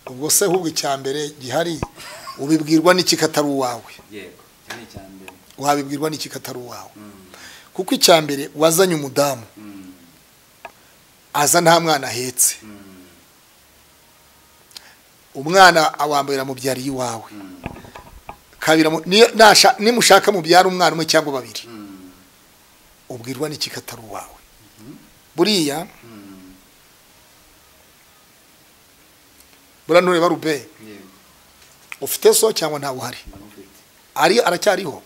ubwo se ahubwo icya mbere gihari ubibwirwa n'ikikatari uwawe yego cyane cyane wabibwirwa n'ikikatari uwawe kuko icya mbere wazanye umudamu aza nta mwana ahetse umwana awambaye amubyariye iwawe kabiri nimushaka mubyara umwana umwe cyangwa babiri ubwirwa n'ikikatari uwawe buriya buriya ntureba rube yego ufite so cyangwa ntawe uhari ndamufite ari aracyariho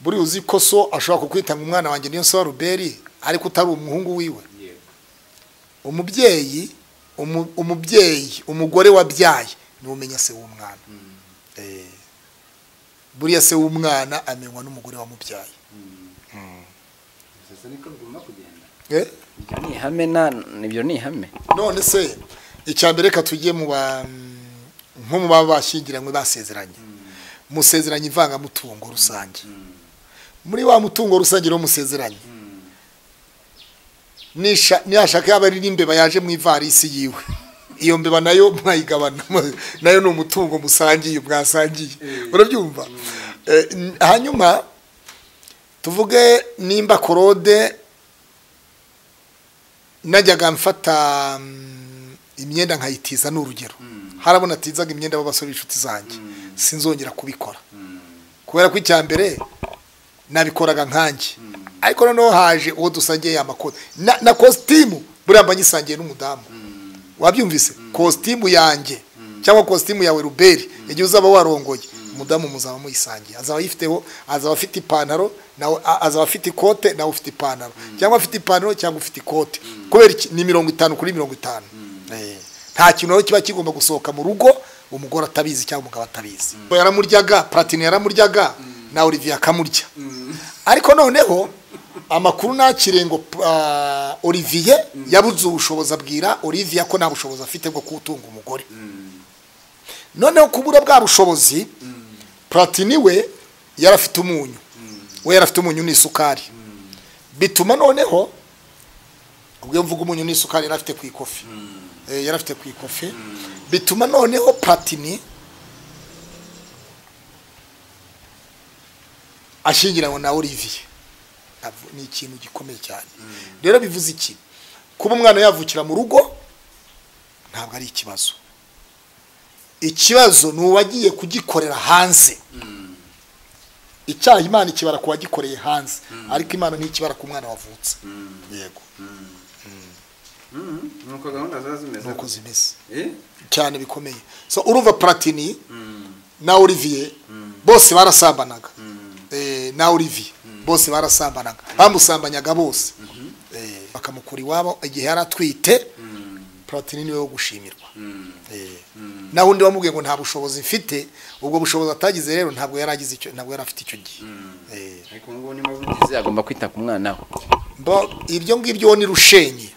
buriya uzi ko so ashobora kukwita ngo umwana wanjye niyo so wa ruberi ariko utari umuhungu wiwe yego umubyeyi umu- umubyeyi umugore wabyaye niwe umenya se w'umwana Eh. buriya se w'umwana amenywa n'umugore wamubyaye gusa niko bigomba kugenda Eh? ibyo ni ihame na ibyo ni ihame none se icya mbere reka tujye mu ba nko mu baba bashyingiranywe basezeranye musezeranye ivangamutungo rusange muri wa mutungo rusange niwo musezeranye nisha nihashaka yaba ari n'imbeba yaje mu ivarisi yiwe iyo mbeba nayo mwayigabana nayo ni umutungo musangiye mwasangiye urabyumva Eh, n- hanyuma tuvuge nimba korode najyaga mfata mm, imyenda nkayitiza ni urugero harabona atizaga imyenda b'abasore b'inshuti zanjye sinzongera kubikora kubera ko icya mbere nabikoraga nkanjye ariko noneho haje uwo dusangiye ya makote na, na kositimu buriya mba nyisangiye n'umudamu wabyumvise kositimu yanjye cyangwa kositimu yawe ruberi igihe uzaba warongoye umudamu muzaba muyisangiye azaba ayifiteho azaba afite ipantaro nawe a- azaba afite ikote nawe ufite ipantaro cyangwa afite ipantaro cyangwa ufite ikote kubera iki ni mirongo itanu kuri mirongo itanu Eh, nta kintu rero kiba kigomba gusohoka mu rugo umugore atabizi cyangwa umugabo atabizi yaramuryaga platine yaramuryaga na olivier akamurya ariko noneho amakuru ntakire ngo ah, olivier yabuze ubushobozi abwira olivier ko nta bushobozi afite bwo kutunga umugore noneho kubura bwa bushobozi platini we yari afite umunyu we yari afite umunyu n'isukari bituma noneho ubwo iyo mvuga umunyu n'isukari yari afite ku ikofi Eh, yari afite ku ikofi bituma noneho platini ashyingiranywe na olivier Ntabwo- ni ikintu gikomeye cyane rero bivuze iki kuba umwana yavukira mu rugo ntabwo ari ikibazo ikibazo ni uwagiye kugikorera hanze icyaha imana ikibara ku wagikoreye hanze ariko imana ntikibara ku mwana wavutse yego nuko gahunda ziba zimeze nuko zimeze Eh? cyane bikomeye so urumva platini na olivier bose barasambanaga Eh, na olivier bose barasambanaga bamusambanyaga bose Eh, bakamukura iwabo igihe yari atwite platini niwe wo gushimirwa Eh, naho undi wamubwiye ngo nta bushobozi mfite ubwo bushobozi atagize rero ntabwo yari agize icyo ntabwo yari afite icyo gihe Eh, ariko ubu ngubu niba bugize agomba kwita ku mwana we mbo ibyo ngibyo uwo ni rushenyi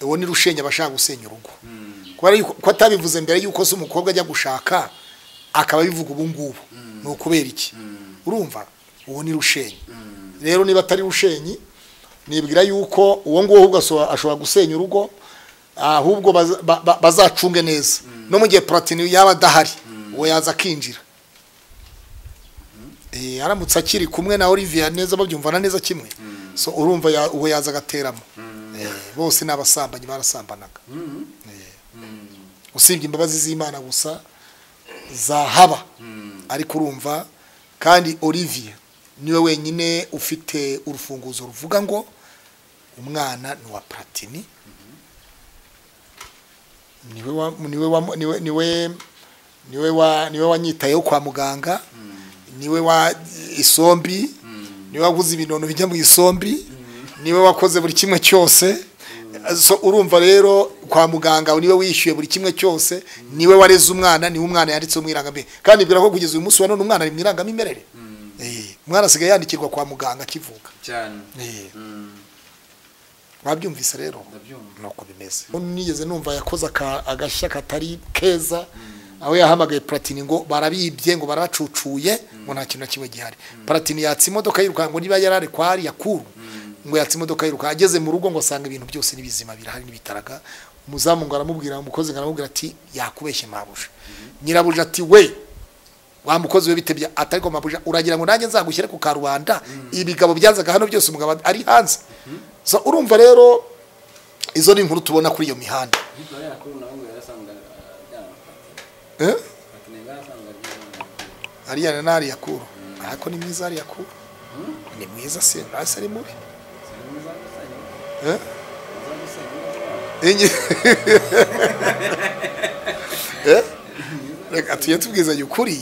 uwo ni rushenyi aba ashaka gusenya urugo kubera yuko ko atabivuze mbere yuko se umukobwa ajya gushaka akaba abivuga ubu ngubu ni ukubera iki urumva uwo ni rushenyi rero niba atari rushenyi nibwira yuko uwo nguwo ahubwo aso- ashobora gusenya urugo ahubwo baza- ba- ba- bazacunge neza no mu gihe platini yaba adahari uwo yaza akinjira Eh, aramutse akiri kumwe na Olivia neza babyumvana neza kimwe so urumva ya- uwo yaza agateramo Eh, bose n'abasambanyi barasambanaga Eh, usibye imbabazi z'Imana gusa zahaba ariko urumva kandi Olivier niwe wenyine ufite urufunguzo ruvuga ngo umwana ni wa Platini niwe wa niwe wa niwe niwe niwe wa niwe wanyitayeho kwa muganga niwe wa isombi niwe waguze ibinono bijya mu isombi niwe wakoze buri kimwe cyose so urumva rero kwa muganga niwe wishyuye buri kimwe cyose niwe wareze umwana niwe umwana yanditseho mu irangamimerere kandi bwira ko kugeza uyu munsi wa none umwana ari mu irangamimerere Eh, umwana asigaye yandikirwa kwa muganga akivuka cyane Eh, Mm, wabyumvise rero ndabyumva nuko bimeze nigeze numva yakoze aka- agashya katari keza aho yahamagaye platini ngo barabibye ngo baracucuye ngo nta kintu na kimwe gihari platini yatse imodoka yirukanka ngo niba yari ari kwa ariya kuru ngo yatse imodoka yirukanka ageze mu rugo ngo asanga ibintu byose n'ibizima birahari n'ibitaraga umuzamu ngo aramubwira umukozi ngo aramubwira ati yakubeshye mabuja nyirabuja ati we wa mukozi we bitebya atari ko mabuja uragira ngo nanjye nzagushyire ku karubanda ibigabo byazaga hano byose umugabo ari hanze so urumva rero izo ni inkuru tubona kuri iyo mihanda Ariko ariya kuri nawe ngo yarasanga byanapatira Eh? patine yarasanga byanapatira ariya na nari yakuru ariko ni mwiza ari yakuru ni mwiza se ntasi ari mubi sari mwiza gusanya Eh? mwiza gusanya Enye. Eh? Reka tujye tubwizanya ukuri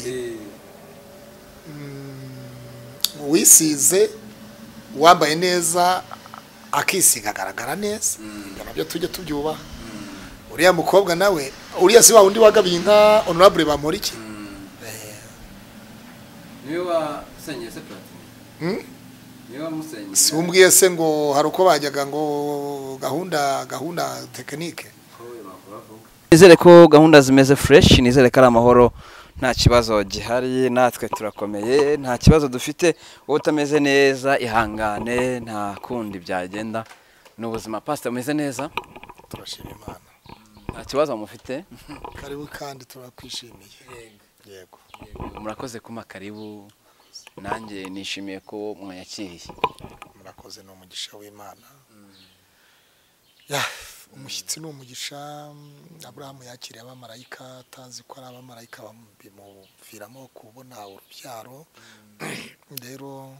uwisize uwambaye neza akisiga agaragara neza ibyo nabyo tujye tubyubaha uriya mukobwa nawe uriya si wa wundi wagabiye inka honorable bamporiki niwe wasenye se platine Hmm? niwe wamusenye siwumbwiye se ngo hari uko bajyaga ngo gahunda gahunda tekinike nizere ko gahunda zimeze fresh nizere ko ari amahoro nta kibazo gihari natwe turakomeye nta kibazo dufite wowe utameze neza ihangane nta kundi byagenda ni ubuzima pasita umeze neza turashima imana nta kibazo mufite karibu kandi turakwishimiye yego murakoze kuma karibu nanjye nishimiye ko mwayakiriye murakoze ni umugisha w'imana Ya, umushyitsi ni umugisha mm, aburahamu yakiriye abamarayika atazi ko ari abamarayika bam- bimuviramo kubona urubyaro rero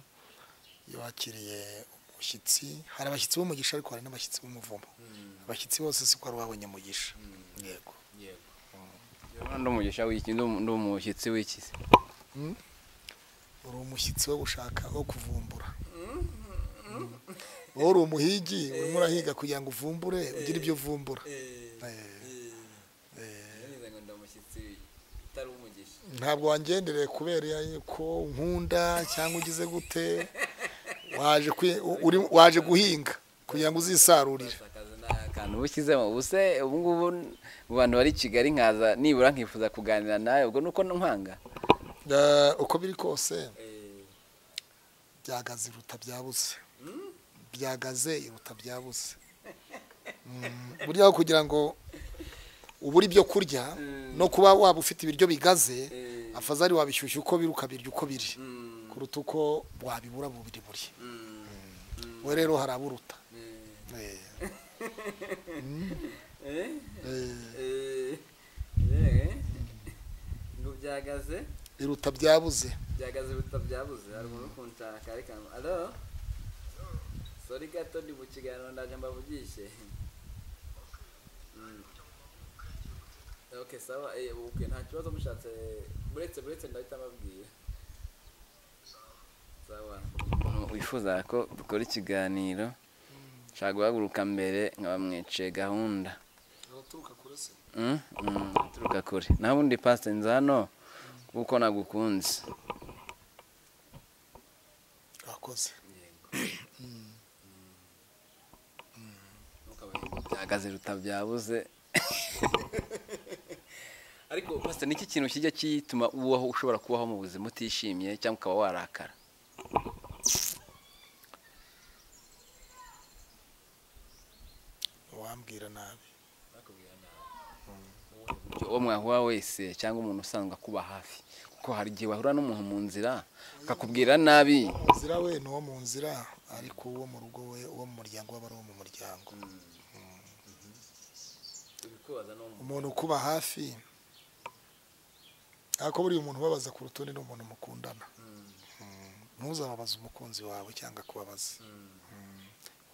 iyo wakiriye umushyitsi hari abashyitsi b'umugisha ariko hari n'abashyitsi b'umuvumo abashyitsi bose siko wari wabonye mugisha yego ndi umugisha w'iki ndi umushyitsi w'iki uri umushyitsi wo gushaka wo kuvumbura wowe uri umuhigi urimo urahiga kugira ngo uvumbure ugire ibyo uvumbura Eh, ntabwo wangendereye kubera ya- ko nkunda cyangwa ugize gute waje kwi- u- uri- waje guhinga kugira ngo uzisarurire akantu bushyizemo ubuse ubu ngubu mu bantu bari i kigali nkaza nibura nkifuza kuganira nawe ubwo nuko nkwanga Eh, uko biri kose byagaze iruta byabuze byagaze iruta byabuze Mm, burya aho kugira ngo ubure ibyo kurya no kuba waba ufite ibiryo bigaze afazari wabishyushya uko biri ukabirya uko biri kuruta uko wabibura bubiri buri we rero haraburuta Eh. Eh, ngo byagaze iruta byabuze byagaze biruta byabuze hari umuntu uri kunshaka ariko alo sori gato ndi mu kiganiro ndaje mbavugishe Mm. ok sawa eh, ok nta kibazo mushatse buretse buretse ndahita mbabwira sawa wifuza ko dukora ikiganiro nshaka guhaguruka mbere nkaba mwiciye gahunda uraturuka kure se Mm, mm, turuka kure naho ubundi pasite nza hano kuko nagukunze urakoze byagaze ruta byabuze ariko pasite niki kintu kijya kituma ubaho ushobora kubaho mu buzima utishimye cyangwa ukaba warakara wambwira nabi uwo mwahura wese cyangwa umuntu usanzwe akuba hafi kuko hari igihe wahura n'umuntu mu nzira akakubwira nabi Muzira we ni uwo mu nzira ariko uwo mu rugo we uwo mu muryango we aba ari uwo mu muryango umuntu ukuba hafi ariko buriya umuntu ubabaza ku rutonde ni umuntu mukundana Mm. ntuzababaze umukunzi wawe cyangwa akubabaze Mm.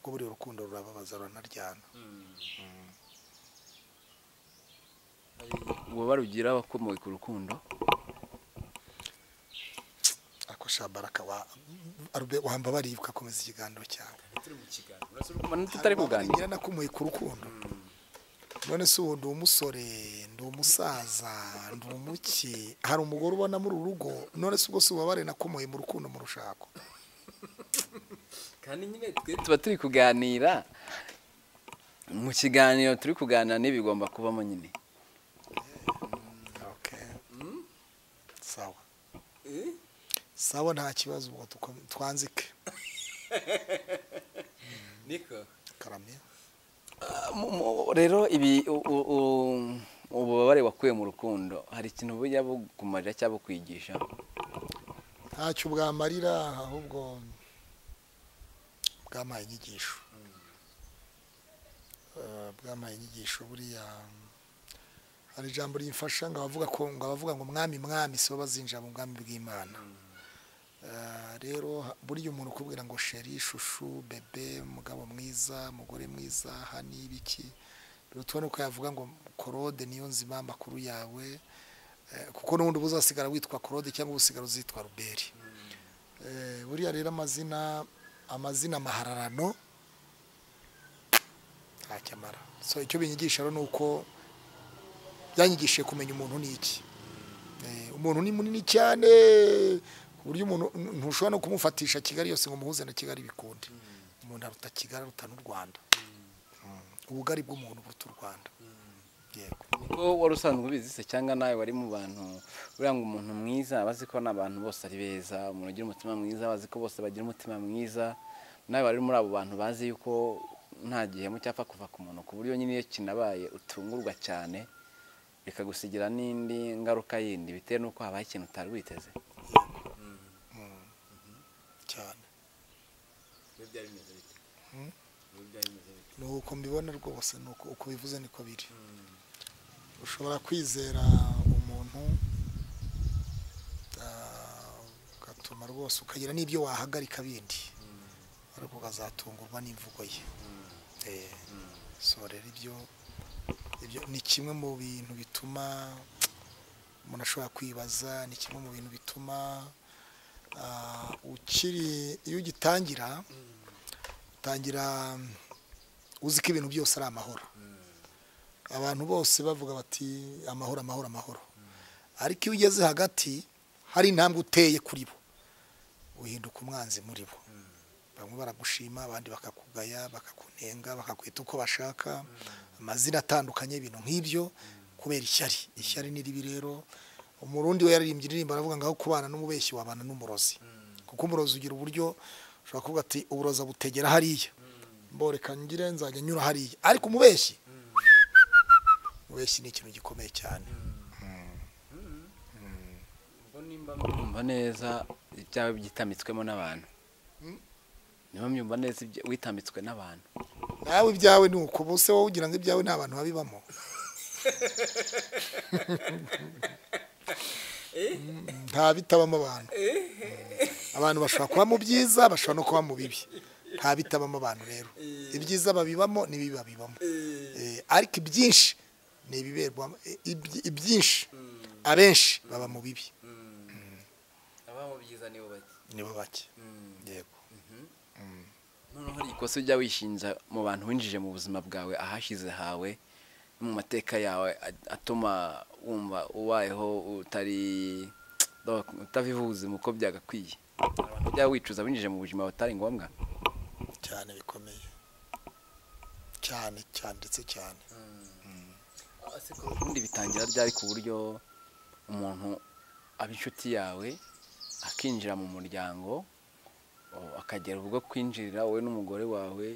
kuko buriya urukundo rurababaza ruranaryana uba barugira abakomoye ku rukundo ariko shabaraka wa Arube- wamba baribwa akomeza ikiganiro cyawe tutari kuganira nyirana kumuye ku rukundo none se ubu ndi umusore ndi umusaza ndi umuki hari umugore ubona muri uru rugo none se ubwo si ububabare nakumuye mu rukundo mu rushako kandi nyine twe tuba turi kuganira mu kiganiro turi kuganira n'ibigomba kubamo nyine Okay. sawa sawa nta kibazo ubwo tuko- twanzike niko karame mu- mu- rero ibi u- u- u- ububabare wakuye mu rukundo hari ikintu bujya bukumarira cyangwa bukwigisha ntacyo bwamarira ahubwo bwamaye inyigisho Eh, bwamaye inyigisho buriya hari ijambo rimfasha ngo abavuga ko ngo abavuga ngo mwami mwami sibo bazinjira mu bwami bw'imana Eh, rero ha- burya umuntu ukubwira ngo sheri shushu bebe mugabo mwiza mugore mwiza hani ibiki rero tubona uko yavuga ngo korode niyo nzima amakuru yawe Eh, kuko n'ubundi uba uzasigara witwa korode cyangwa usigara uzitwa ruberi Eh, buriya rero amazina amazina amahararano ntacyo amara so icyo binyigisha rero ni uko byanyigishije kumenya umuntu ni iki Eh, umuntu ni munini cyane ku buryo umuntu n- ntushobora no kumufatisha kigali yose ngo umuhuze na kigali bikundi umuntu aruta kigali aruta n'u rwanda Mm. ubugari bw'umuntu buruta u rwanda yego niko wari usanzwe ubizi se cyangwa nawe wari mu bantu buriya ngo umuntu mwiza aba azi ko n'abantu bose ari beza umuntu ugira umutima mwiza aba azi ko bose bagira umutima mwiza nawe wari muri abo bantu bazi yuko nta gihemu cyapfa kuva ku muntu ku buryo nyine iyo kinabaye utungurwa cyane bikagusigira n'indi ngaruka yindi bitewe n'uko habaye ikintu utari witeze cyane ni uko mbibona rwose ni uko uko bivuze niko biri ushobora kwizera umuntu ah, ugatuma rwose ukagira n'ibyo wahagarika bindi ariko ukazatungurwa n'imvugo ye Eh, so rero ibyo ibyo ni kimwe mu bintu bituma umuntu ashobora kwibaza ni kimwe mu bintu bituma ah, ukiri iyo ugitangira utangira uzi ko ibintu byose ari amahoro abantu bose bavuga bati amahoro amahoro amahoro ariko iyo ugeze hagati hari intambwe uteye kuri bo uhinduka umwanzi muri bo bamwe baragushima abandi bakakugaya bakakunenga bakakwita uko bashaka amazina atandukanye ibintu nk'ibyo kubera ishyari ishyari ni ribi rero umurundi we yaririmbye indirimbo aravuga ngo aho kubana n'umubeshyi wabana n'umurozi kuko umurozi ugira uburyo ushobora kuvuga ati uburoza butegera hariya mboreka ngire nzajya nyura hariya ariko umubeshyi umubeshyi ni ikintu gikomeye cyane mwumva neza ibyawe byitamitswemo n'abantu niba mwumva neza ibyo witamitswe n'abantu nawe ibyawe ni uko bose wowe ugira ngo ibyawe nta bantu babibamo nta bitabamo abantu abantu bashobora kuba mu byiza bashobora no kuba mu bibi nta bitabamo abantu rero ibyiza babibamo n'ibibi babibamo Eh, ariko ibyinshi ni ibiberwamo eh, ibyi- ibyinshi abenshi baba mu bibi abaho byiza nibo bake nibo bake yego noneho hari ikosa ujya wishinja mu bantu winjije mu buzima bwawe ahashize hawe no mu mateka yawe a- atuma wumva ubayeho utari utaviva ubuzima uko byagakwiye Hari abantu ujya wicuza winjije mu buzima butari ngombwa cyane bikomeye cyane cyane ndetse cyane ubundi bitangira ryari ku buryo umuntu aba inshuti yawe akinjira mu muryango o- akagera ubwo kwinjirira wowe n'umugore wawe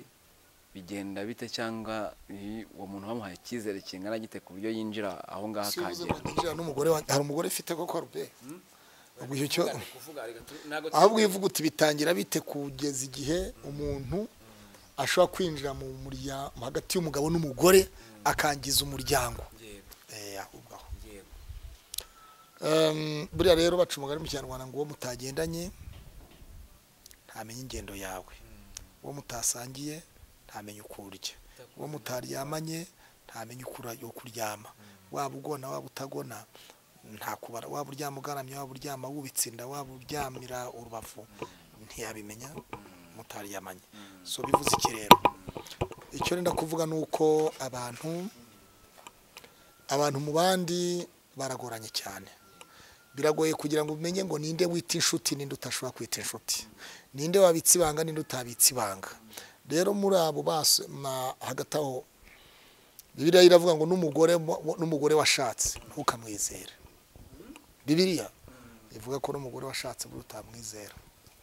bigenda bite cyangwa i- uwo muntu bamuhaye icyizere kingana gite ku buryo yinjira aho ngaho akagera akagera n'umugore wanjye hari umugore ufite koko rube ubwo icyo cyo ahubwo uyivuga uti bitangira bite kugeza igihe umuntu ashobora kwinjira mu muryango hagati y'umugabo n'umugore akangiza umuryango Eh, ahubwo aho Em, buriya rero baca umugani mu kinyarwanda ngo uwo mutagendanye ntamenya ingendo yawe uwo mutasangiye ntamenya uko urya uwo mutaryamanye ntamenya uko ura- uko uryama waba ugona waba utagona nta kubara waba uryama ugaramye waba uryama wubitse inda waba uryamira urubavu ntiyabimenya mutaryamanye so bivuze iki rero icyo nenda kuvuga ni uko abantu abantu mu bandi baragoranye cyane biragoye kugira ngo umenye ngo ninde wita inshuti ninde utashobora kwita inshuti ninde wabitse ibanga ninde utabitse ibanga rero muri abo base na- hagati aho bibiliya iravuga ngo n'umugore wa- n'umugore washatse ntukamwizere bibiliya ivuga ko n'umugore washatse buri utamwizera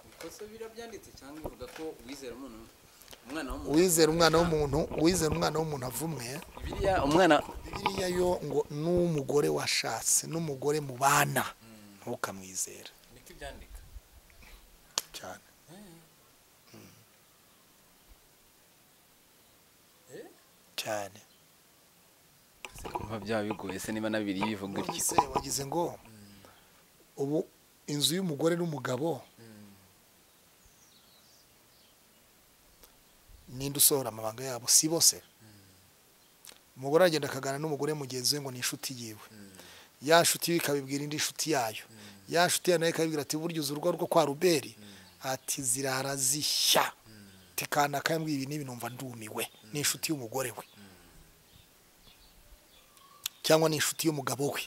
ikosa bira byanditse cyangwa uvuga ko wizera umuntu umwana w'umuntu wizera umwana w'umuntu wizera umwana w'umuntu avumwe biriya umwana biriya yo ngo n'umugore washatse n'umugore mubana ntukamwizera niko ibyandika cyane Mm. cyane kumva byaba bigoye se niba nabiriye bivuga gutya nonese wagize ngo ubu inzu y'umugore n'umugabo ninde usohora amabanga yabo si bose umugore aragenda akaganira n'umugore mugenzi we ngo ni inshuti yiwe ya nshuti yiwe ikabibwira indi nshuti yayo ya nshuti yayo nayo ikabibwira ati burya uzi urugo rwo kwa ruberi ati zirara zishya tikana kambwiye ibi n'ibi numva ndumiwe ni inshuti y'umugore we cyangwa ni inshuti y'umugabo we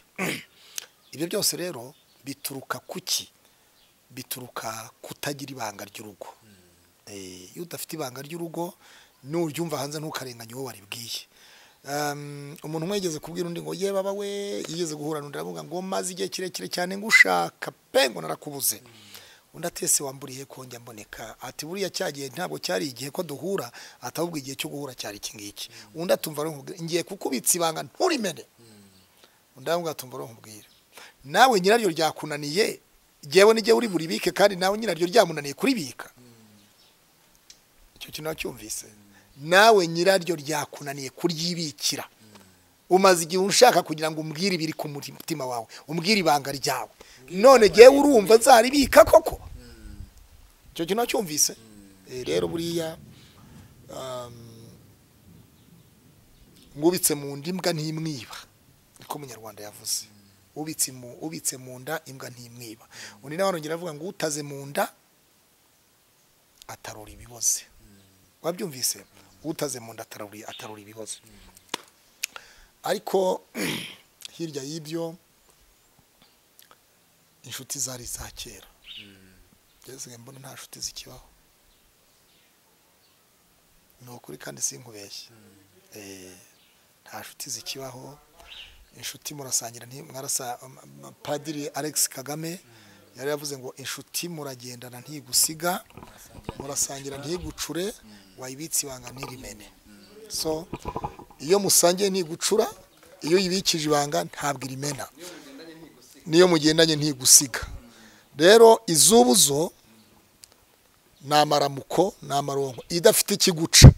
ibyo byose rero bituruka ku ki bituruka kutagira ibanga ry'urugo Eh, iyo udafite ibanga ry'urugo nuryumva hanze ntukarenganye uwo waribwiye Um, umuntu umwe yigeze kubwira undi ngo ye baba we yigeze guhura n'undi aravuga ngo maze igihe kirekire cyane ngushaka pe ngo narakubuze undi atese wamburiye ko njya mboneka ati buriya cya gihe ntabwo cyari igihe ko duhura atahubwo igihe cyo guhura cyari iki ngiki undi atumva aramubwira ngiye kukubitsa ibanga nturimene undi aravuga atumva aramubwira nawe nyiraryo ryakunaniye jyewe n'igihe uri buribike kandi nawe nyiraryo ryamunaniye kuribika icyo kintu wacyumvise nawe nyiraryo ryakunaniye kuryibikira umaze igihe ushaka kugira ngo umbwire ibiri ku mutima wawe umbwire ibanga ryawe none ngewe urumva nzaribika koko icyo kintu wacyumvise Eh, rero buriya um, ngubitse mu nda imbwa ntimwiba niko umunyarwanda yavuze ubitse mu ubitse mu nda imbwa ntimwiba undi nawe arongera avuga ngo utaze mu nda atarura ibiboze wabyumvise utaze mu nda atarura atarura ibiboze ariko hirya y'ibyo inshuti zari iza kera ngeze mbona nta nshuti zikibaho ni ukuri kandi sinkubeshye Eh, nta nshuti zikibaho inshuti murasangira nti- mwarasa um, padiri alex kagame yari yavuze ngo inshuti muragendana ntigusiga murasangira ntigucure wayibitse ibanga ntirimene so iyo musangiye ntigucura iyo yibikije ibanga ntabwo irimena niyo mugendanye ntigusiga rero izubuzo ni amaramuko ni amaronko idafite ikiguca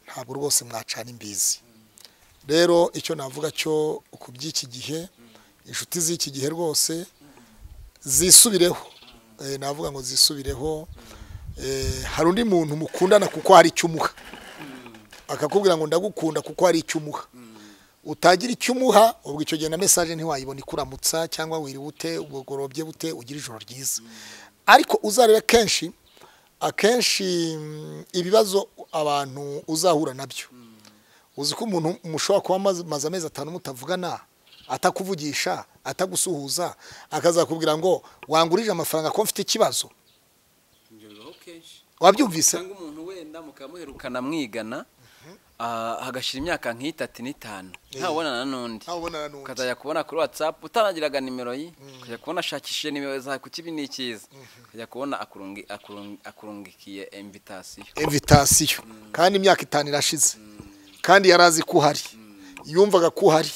ntabwo rwose mwacana imbizi rero icyo navuga cyo ku by'iki gihe inshuti z'iki gihe rwose zisubireho Eh, navuga ngo zisubireho Eh, hari undi muntu mukundana kuko hari icyo umuha akakubwira ngo ndagukunda kuko hari icyo umuha utagira icyo umuha ubwo icyo gihe na mesaje ntiwayibona ikuramutsa cyangwa wiriwe ute ubugorobye bute ugira ijoro ryiza ariko uzarebe kenshi akenshi mm, ibibazo abantu uzahura nabyo uzi ko umuntu mushobora kuba amaze amaze amezi atanu mutavugana atakuvugisha atagusuhuza akazakubwira ngo wangurije amafaranga ko mfite ikibazo ibyo bibaho kenshi wabyumvise usanga umuntu wenda mukaba muherukana mwigana ah, hagashira imyaka nk'itatu n'itanu ntawubonana n'undi ntabona n'undi ukazajya kubona kuri watsapu utanagiraga nimero ye ukajya kubona ashakishije nimero zawe ku kibi ni ikiza ukajya kubona akurungi- akurungi- akurungikiye invitasiyo evitasiyo kandi imyaka itanu irashize kandi yari azi ko uhari yumvaga ko uhari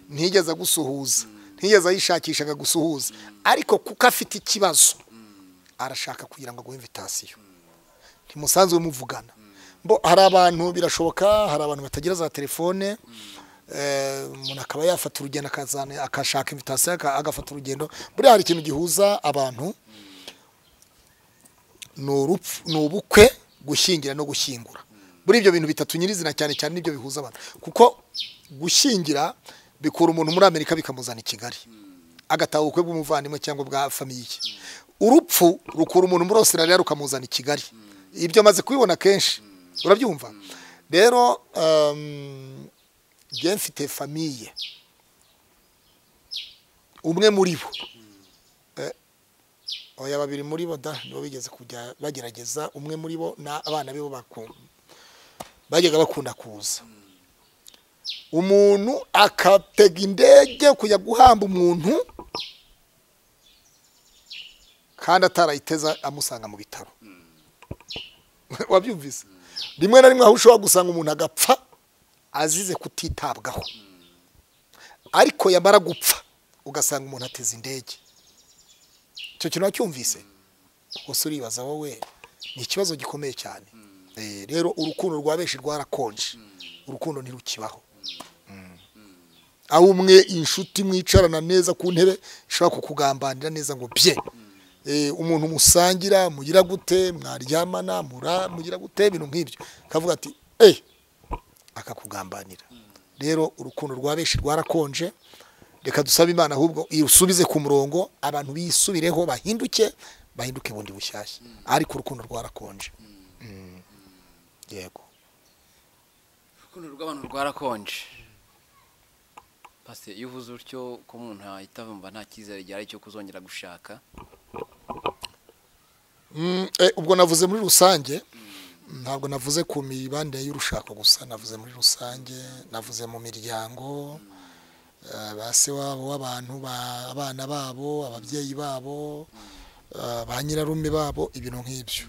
ntiyigeze agusuhuza ntiyigeze ayishakisha akagusuhuza ariko kuko afite ikibazo arashaka kugira ngo aguhe invitasiyo ntimusanzwe muvugana Mbo hari abantu birashoboka hari abantu batagira za telefone eh, umuntu akaba yafata urugendo akazana akashaka invitasiyo aka- agafata urugendo buriya hari ikintu gihuza abantu ni urupfu- ni ubukwe gushyingira no gushyingura muri ibyo bintu bitatu nyirizina cyane cyane nibyo bihuza abantu kuko gushyingira bikura umuntu muri amerika bikamuzana i kigali agataha ubukwe bw'umuvandimwe cyangwa bwa famiye ye urupfu rukura umuntu muri australia rukamuzana i kigali ibyo amaze kubibona kenshi urabyumva rero um, njye mfite famiye umwe muri bo oya babiri muri bo da nibo bigeze kujya bagerageza umwe muri bo n'abana be bo baku- bajyaga bakunda kuza umuntu akatega indege kujya guhamba umuntu kandi atarayiteza amusanga mu bitaro wabyumvise rimwe na rimwe aho ushobora gusanga umuntu agapfa azize kutitabwaho ariko yamara gupfa ugasanga umuntu ateze indege icyo kintu wacyumvise gusa uribaza wowe ni ikibazo gikomeye cyane Eh, rero urukundo rwa benshi rwarakonje urukundo ntirukibaho aho umwe inshuti mwicarana neza ku ntebe ishobora kukugambanira neza ngo bye Eh, umuntu musangira mugira gute mwaryamana mura mugira gute ibintu nk'ibyo akavuga ati eee akakugambanira rero urukundo rwa benshi rwarakonje reka dusabe imana ahubwo irusubize ku murongo abantu bisubireho bahinduke bahinduke bundi bushyashya ariko urukundo rwarakonje Mm. yego urukundo rw'abantu rwarakonje pase iyo uvuze utyo ko umuntu ahita avumva nta cyizere gihari cyo kuzongera gushaka Mm, eh, ubwo navuze muri rusange ntabwo navuze ku mibanire y'urushako gusa navuze muri rusange navuze mu miryango eh, ba se wabo w'abantu ba- abana babo ababyeyi babo eh, ba nyirarume babo ibintu nk'ibyo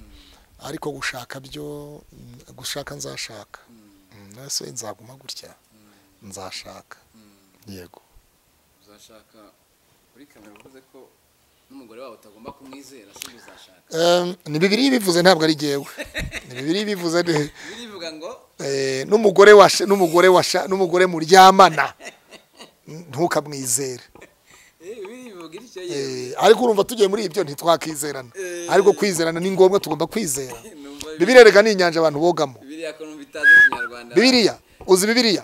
ariko gushaka byo mm, gushaka nzashaka Mm, nase nzaguma gutya nzashaka yego uzashaka kuri kamera uvuze ko n'umugore wawe utagomba kumwizera se uzashaka Eh, ni bibiri bivuze ntabwo ari jyewe ni bibiri bivuze ni- birivuga ngo Eh, n'umugore washa n'umugore washa n'umugore muryamana ntukamwizere eh birivuga ityo Eh, ariko urumva tugiye muri ibyo ntitwakizerana Eh. ariko kwizerana ni ngombwa tugomba kwizera numva bibiliya reka ni inyanja abantu bogamo bibiriya ko numva itazi ikinyarwanda bibiliya uzi bibiliya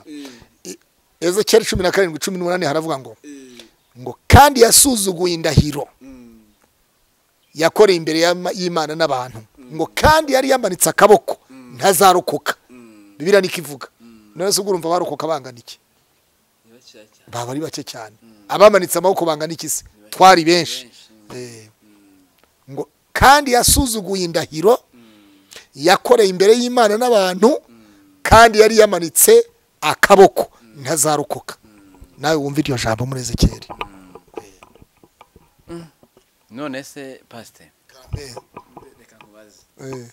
Eh, ezekiyeli cumi na karindwi cumi n'umunani haravuga ngo eh, ngo kandi yasuzuguye indahiro mm, yakoreye imbere y'ama- y'imana n'abantu ngo kandi yari yamanitse akaboko ntazarokoka mm, bibiliya niko ivuga none se ubwo urumva barokoka bangana iki ni bakeya cyane baba ari bake cyane abamanitse amaboko bangana iki se twari benshi benshi Eh, ngo kandi yasuzuguye indahiro yakoreye imbere y'imana n'abantu kandi yari yamanitse akaboko ntazarokoka nawe wumva iryo jambo muri ezekiyeli none se pasite Eh, reka nkubaze eh,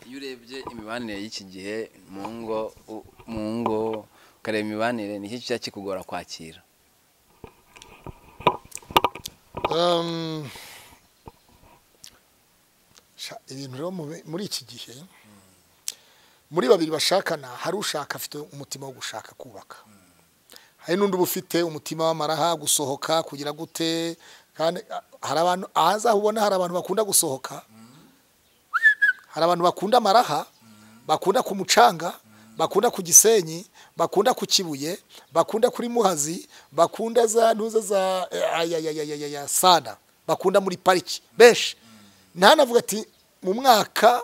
iyo urebye imibanire y'iki gihe mu ngo u- mu ngo ukareba imibanire ni iki kiba kikugora kwakira um, sha- ibintu rero mu- muri iki gihe muri babiri bashakana hari ushaka afite umutima wo gushaka kubaka hari n'undi uba ufite umutima w'amaraha gusohoka kugira gute kandi ah, hari abantu ahazaho ubona hari abantu bakunda gusohoka hari abantu bakunda amaraha bakunda ku mucanga bakunda ku gisenyi bakunda ku kibuye bakunda kuri muhazi bakunda za ntuza za eh, ayayayayaya sana bakunda muri pariki benshi ntanavuga ati mu mwaka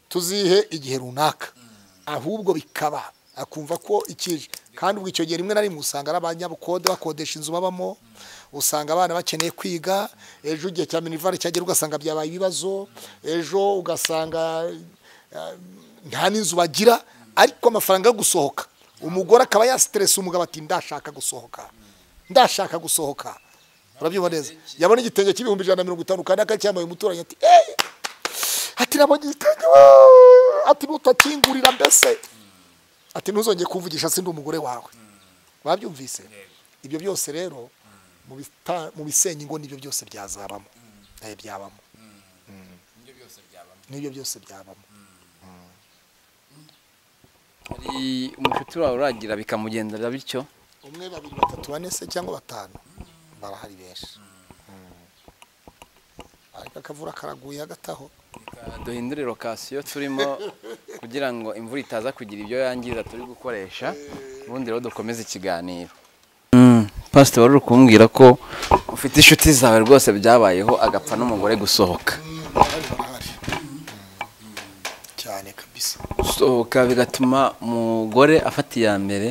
tuzihe igihe runaka ahubwo bikaba akumva ko ikije kandi ubwo icyo gihe rimwe na rimwe usanga ari abanyabukode bakodesha inzu babamo usanga abana bakeneye kwiga ejo igihe cya minivare cyagera ugasanga byabaye ibibazo ejo ugasanga eh, nta n'inzu bagira ariko amafaranga yo gusohoka umugore akaba yasiteresa umugabo ati ndashaka gusohoka ndashaka gusohoka urabyumva neza yabona igitenge cy'ibihumbi ijana na mirongo itanu kandi akacyambaye umuturanyi ati eee ati nabonye igitenge wooo!" ati nutakingurira mbese ati ntuzongeye kuvugisha sindi umugore wawe babyumvise ibyo byose rero mu bita- mu bisenya ingo nibyo byose byazabamo Eh, byabamo nibyo byose byabamo hari umushuti wawe uragira bikamugendera bityo umwe babiri batatu bane se cyangwa batanu barahari benshi ariko akavura karaguye hagati aho duhindure lokasiyo turimo kugira ngo imvura itaza kugira ibyo yangiza turi gukoresha ubundi rero dukomeze ikiganiro pasite wari uri kumbwira ko ufite inshuti zawe rwose byabayeho agapfa n'umugore gusohoka barahari barahari cyane kabisa gusohoka bigatuma umugore afata iya mbere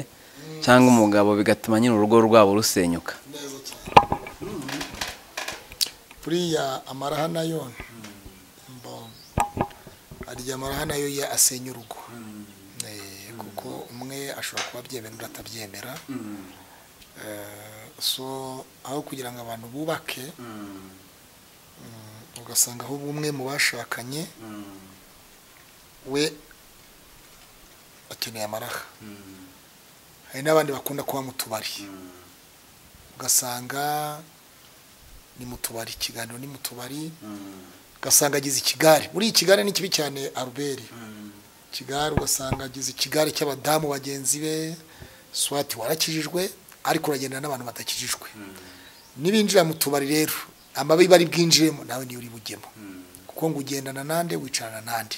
cyangwa umugabo bigatuma nyine urugo rwabo rusenyuka neza cyane buriya amaraha nayo mbo arya amaraha nayo ya asenya urugo Eh, kuko umwe ashobora kuba abyemera undi atabyemera Eh, so aho kugira ngo abantu bubake ugasanga aho umwe mu bashakanye we akeneye amaraha hari n'abandi bakunda kuba mu tubari ugasanga ni mu tubari ikiganiro ni mu tubari ugasanga agize ikigare muri iyi kigare ni kibi cyane aruberi ikigare ugasanga agize ikigare cy'abadamu bagenzi be swati warakijijwe ariko uragenda n'abantu batakijijwe n'ibinjira mu tubari rero amabi bari bwinjiremo nawe niyo uri bujyemo kuko ngo ugendana nande wicarana nande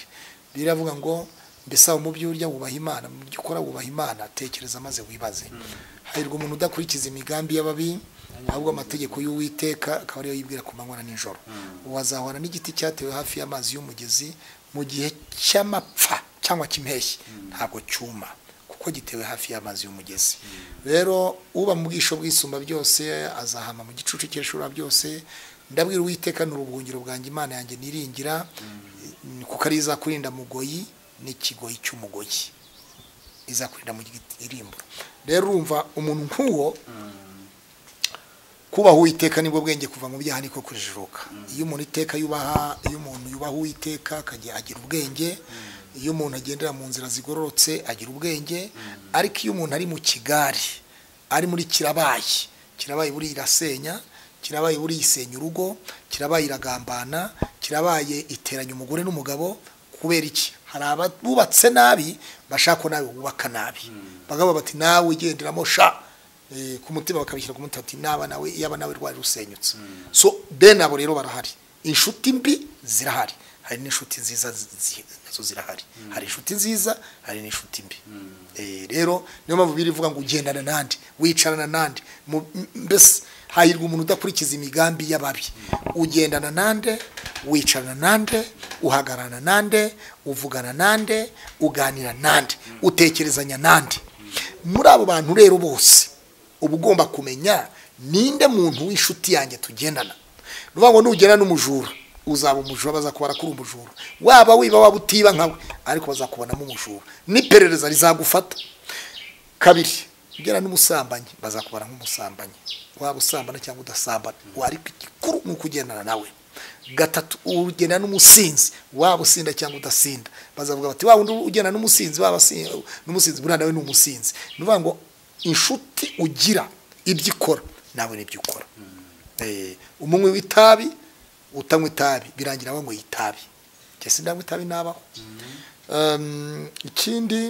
biravuga ngo mbese aho mu byo urya wubaha imana mu byo ukora wubaha imana tekereza maze wibaze hahirwa umuntu udakurikiza imigambi y'ababi ahubwo amategeko y'uwiteka akaba ariyo yibwira ku manywa na nijoro ubu azahora n'igiti cyatewe hafi y'amazi y'umugezi mu gihe cy'amapfa cyangwa cy'impeshyi ntabwo cyuma kuko gitewe hafi y'amazi y'umugezi rero uba mu bwisho bw'isumba byose azahama mu gicucu cy'eshura byose ndabwira uwiteka ni urubuhungiro bwanjye imana yanjye niringira kuko ari izakurinda mugoyi n'ikigoyi cy'umugoyi izakurinda mu irimbo rero urumva umuntu nk'uwo kubaha uwiteka nibwo bwenge kuva mu byaha niko kujijuka iyo umuntu iteka yubaha iyo umuntu yubaha uwiteka akajya agira ubwenge iyo umuntu agendera mu nzira zigororotse agira ubwenge ariko iyo umuntu ari mu kigari ari muri kirabaye kirabaye buriya irasenya kirabaye buriya isenya urugo kirabaye iragambana kirabaye iteranya umugore n'umugabo kubera iki hari abubatse nabi bashaka ko nawe wubaka nabi bagavuga bati nawe ugenderamo sha ku mutima bakabishyira ku mutima ati naba nawe yaba nawe rwari rusenyutse so bene abo rero barahari inshuti mbi zirahari hari n'inshuti nziza nazo zirahari hari inshuti nziza hari n'inshuti mbi rero niyo mpamvu birivuga ngo ugendana n'andi wicarana n'andi mbese hahirwa umuntu udakurikiza imigambi y'ababi ugendana n'ande wicarana n'ande uhagararana n'ande uvugana n'ande uganira n'ande utekerezanya n'ande muri abo bantu rero bose uba ugomba kumenya ninde muntu w'inshuti yanjye tugendana ni ngo nugera n'umujura uzaba umujura bazakubara kuri umujura waba wiba waba utiba nkawe ariko bazakubonamo umujura n'iperereza rizagufata kabiri ugera n'umusambanyi bazakubara nk'umusambanyi waba usambana cyangwa udasambana ariko igikuru ni ukugendana nawe gatatu ugenda n'umusinzi waba usinda cyangwa udasinda bazavuga bati waba undi ugenda n'umusinzi waba n'umusinzi buriya nawe ni umusinzi ni ukuvuga ngo inshuti ugira ibyo ikora nawe n'ibyo ukora umunywi w'itabi utanywa itabi birangira wanyweye itabi ndetse ndanywa itabi nabaho ikindi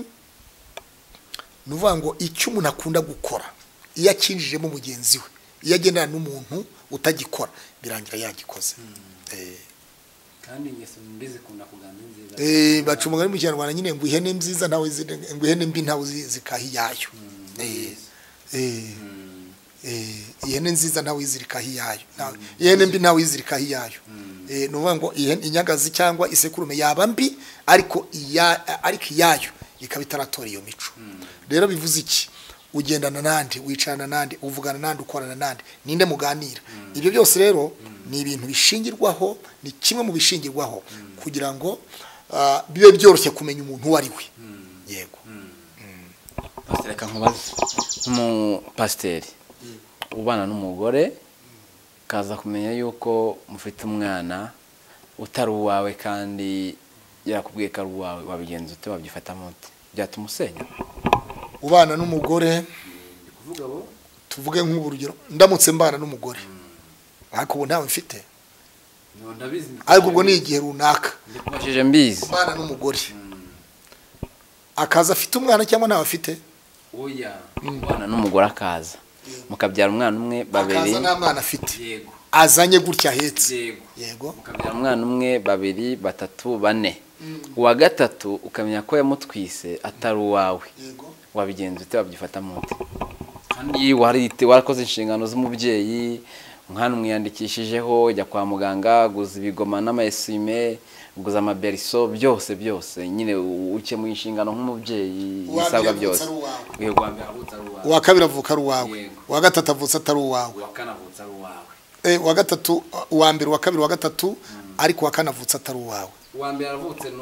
ni ukuvuga ngo icyo umuntu akunda gukora iyo akinjijemo mugenzi we iyo agendana n'umuntu utagikora birangira yagikoze kandi ingeso mbi zikunda kugana inziza baca umugani mu kinyarwanda nyine ngo ihene nziza ntawe ngo ihene mbi ntawe zikaha iyayo ihene nziza ntawe izirikaho iyayo ihene mbi ntawe izirikaho iyayo ni ukuvuga ngo inyagazi cyangwa isekurume yaba mbi ariko iyayo ikaba itaratora iyo mico rero bivuze iki ugendana n'andi wicarana n'andi uvugana n'andi ukorana n'andi ninde muganira ibyo byose rero ni ibintu bishingirwaho ni kimwe mu bishingirwaho kugira ngo bibe byoroshye kumenya umuntu uwo ari we yego reka nkubaze nk'umupasiteri ubana n'umugore ukaza kumenya yuko mufite umwana utari uwawe kandi yakubwiye ko ari uwawe wabigenza ute wabyifatamo ute byatuma usenya ubana n'umugore tuvuge nk'ubu rugero ndamutse mbana n'umugore ariko ubu ntawe mfite ariko ubwo ni igihe runaka mbashije mbizi ubana n'umugore akaza afite umwana cyangwa ntawe afite oya umwana n'umugore akaza mukabyara umwana umwe babiri akaza nta mwana afite yego azanye gutya ahetse yego yego mukabyara umwana umwe babiri batatu bane uwa gatatu ukamenya ko yamutwise atari uwawe yego wabigenza ute wabyifatamo ute kandi warite warakoze inshingano z'umubyeyi umwana umwiyandikishijeho jya kwa muganga guza ibigoma n'amayesime guza amaberiso byose byose nyine ukemuye inshingano nk'umubyeyi ibisabwa Uwabyaye byose avutse ari uwawe. uyu wa mbere avutse ari uwawe uwa kabiri avuka ari uwawe Yego. uwa gatatu avutse atari uwawe uwa kane avutse ari uwawe Eh, uwa gatatu uwa mbere uwa kabiri uwa gatatu ariko uwa kane avutse atari uwawe uwa mbere aravutse ni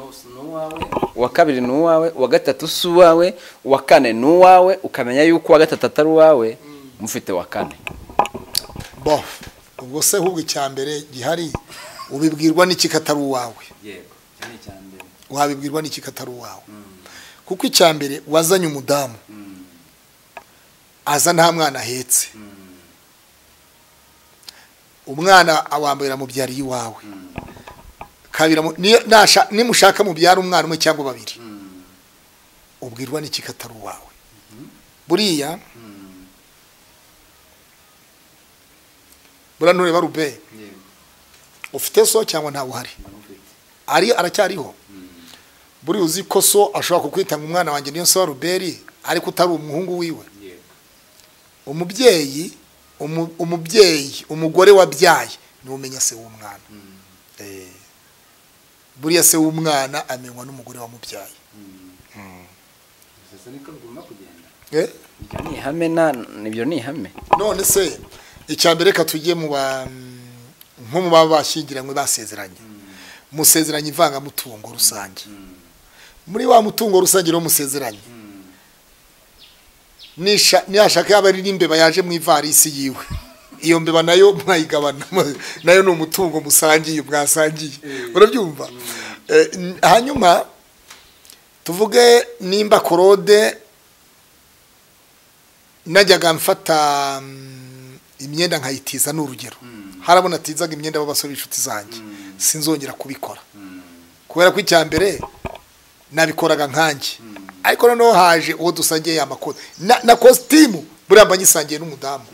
uwawe uwa kabiri ni uwawe uwa gatatu si uwawe uwa kane ni uwawe ukamenya yuko uwa gatatu atari uwawe mufite uwa kane bo ubwo se ahubwo icya mbere gihari ubibwirwa n'ikikatari uwawe yego cyane cyane mbere wabibwirwa n'iki ko atari uwawe kuko icya mbere wazanye umudamu aza nta mwana ahetse umwana awambaye amubyariye iwawe kabiri amu- niyo- nasha- nimushaka mubyara umwana umwe cyangwa babiri ubwirwa n'iki ko atari uwawe buriya buriya ntureba rube ufite so cyangwa ntawe uhari ari aracyariho buriya uzi ko so ashobora kukwita ngo umwana wanjye niyo so wa ruberi ariko utari umuhungu wiwe umubyeyi umu- umubyeyi umugore wabyaye niwe umenya se w'umwana Eh, buriya se w'umwana amenywa n'umugore wamubyaye gusa niko bigomba kugenda Eh, Ibyo ni ihame na ibyo ni ihame none se icya mbere reka tujye mu ba nko mu baba bashyingiranywe basezeranye musezeranye ivangamutungo rusange muri wa mutungo rusange niwo musezeranye nisha nihashaka yaba ari n'imbeba yaje mu ivarisi yiwe iyo mbeba nayo mwayigabana nayo ni umutungo musangiye mwasangiye urabyumva Eh, n- hanyuma tuvuge nimba korode najyaga mfata mm, imyenda nkayitiza ni urugero harabona atizaga imyenda b'abasore b'inshuti zanjye sinzongera kubikora kubera ko icya mbere nabikoraga nkanjye ariko noneho haje uwo dusangiye ya makote na, na kositimu buriya mba nyisangiye n'umudamu